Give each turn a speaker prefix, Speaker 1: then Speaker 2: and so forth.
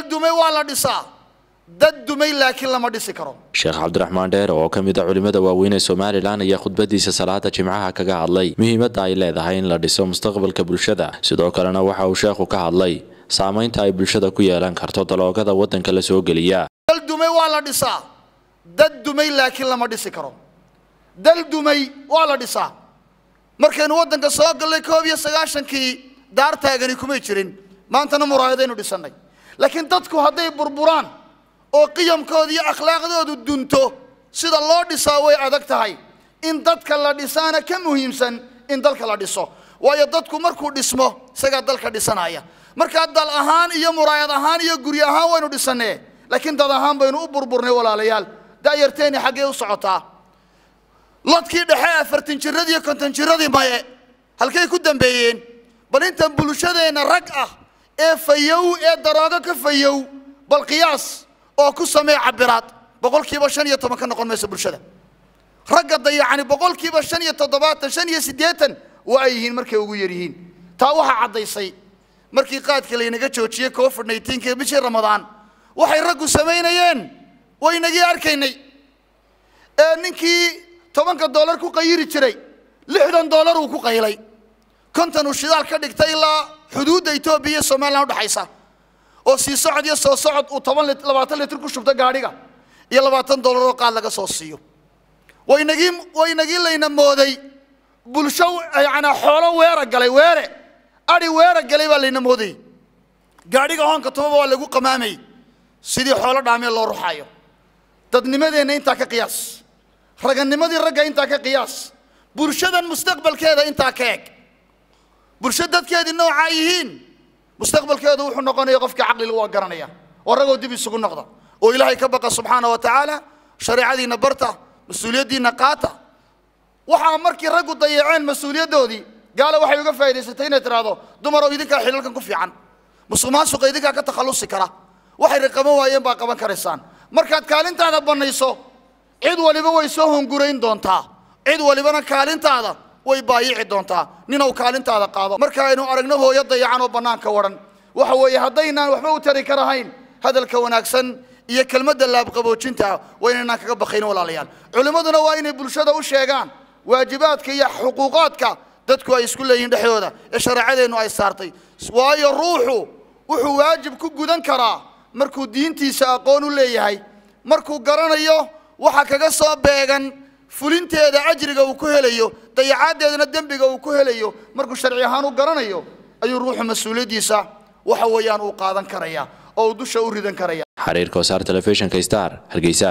Speaker 1: dumay waa la dhisaa dad dumay laakiin lama dhisi karo
Speaker 2: sheekh cabdiraxmaan dheer oo ka mid a culimmada waaweyn ee somalilan ayaa khudbadiisa salaada jimcaha kaga hadlay muhiimadda ay leedahay in la dhiso mustaqbalka bulshada sidoo kalena waxa uu sheekhu ka hadlay saamaynta ay bulshada ku yeelan karto daloogada waddanka la soo geliya
Speaker 1: dal dumay waa la dhisaa dad dumay laakiin lama dhisi karo dal dumay waa la dhisaa markaynu waddanka soo gallay koob iyo sagaashankii daartaagani kumay jirin maantana muraayadaynu dhisannay laakiin dadku hadday burburaan oo qiyamkooda iyo akhlaaqdoodu dunto sida loo dhisaa way adag tahay in dadka la dhisaana ka muhiimsan in dalka la dhiso waayo dadku markuu dhismo isagaa dalka dhisanaya markaa dal ahaan iyo muraayad ahaan iyo guryo ahaan waynu dhisannee laakiin dad ahaan baynu u burburnay walaalayaal da'yarteeni xaggee u socotaa lodkii dhexe afartan jiradii iyo konton jiradii maye halkay ku dambeeyeen bal intan bulshadeenna rag ah ee fayow ee daroogo ka fayow bal qiyaas oo ku samee cabiraad boqolkiiba shan iyo toban ka noqon mayso bulshada ragga dayacani boqolkiiba shan iyo toddobaatan shan iyo siddeetan waa ay yihiin markay ugu yar yihiin taa waxaa caddaysay markii qaadka laynaga joojiyey covid nneteen-ka bishii ramadaan waxay raggu samaynayeen waynagii arkaynay ee ninkii tobanka dollar ku qayiri jiray lixdan dollar uu ku qaylay konton uu shidaal ka dhigtay ilaa xuduudda etoobiya iyo somalilan udhexaysa oo sii socod iyo soo socod uu toban lit labaatan litir ku shubto gaadhiga iyo labaatan dollar oo qaad laga soo siiyo waynagii waynagii layna mooday bulsho yacnaa xoolo weera galay weere adhi weera galay baa layna moodayy gaadhiga hoonka tubaba waa lagu qamaamayy sidii xoolo dhaamee loo ruxaayo dadnimadeenna intaa ka qiyaas raganimadii ragga intaa ka qiyaas bulshadan mustaqbalkeeda intaa ka eg bulsho dadkeedii noocaa yihiin mustaqbalkeedu wuxuu noqonaya qofkii caqlila waa garanaya oo ragoo dib isugu noqda oo ilaahay ka baqa subxaana wa tacaala shareecadiinna barta mas-uuliyaddiinna qaata waxaa markii raggu dayaceen mas-uuliyaddoodii gaala waxay uga faa'idaysatay inay tidhaahdo dumaroo idinkaa xilalkan ku fiican musuq maasuqa idinkaa ka takhallusi kara waxay raqaban waayeen baa qaban karaysaan markaad kaalintaada bannayso cid waliba way soo hungurayn doontaa cid walibana kaalintaada way baayici doontaa ninow kaalintaada qaado marka aynu aragno hooyo dayacan oo bannaanka waran waxa weeye haddaynaan waxba u tari karahayn hadalka wanaagsan iyo kelmadda laabqaboojinta waa inaynaan kaga baqayn walaalayaal culimmaduna waa inay bulshada u sheegaan waajibaadka iyo xuquuqaadka dadku ay isku leeyihiin dhexdooda ee shareecadeennu ay saartay waayo ruuxu wuxuu waajib ku gudan karaa markuu diintiisa aqoon u leeyahay markuu garanayo waxa kaga soo beegan fulinteeda ajriga uu ku helayo dayacaaddeedana dembiga uu ku helayo markuu sharci ahaan u garanayo ayuu ruuxu mas-uuliyaddiisa waxa weeyaan uu qaadan karaya oo uu dusha u ridan karaya
Speaker 2: xariirka wasaar telefishinka star hargeysa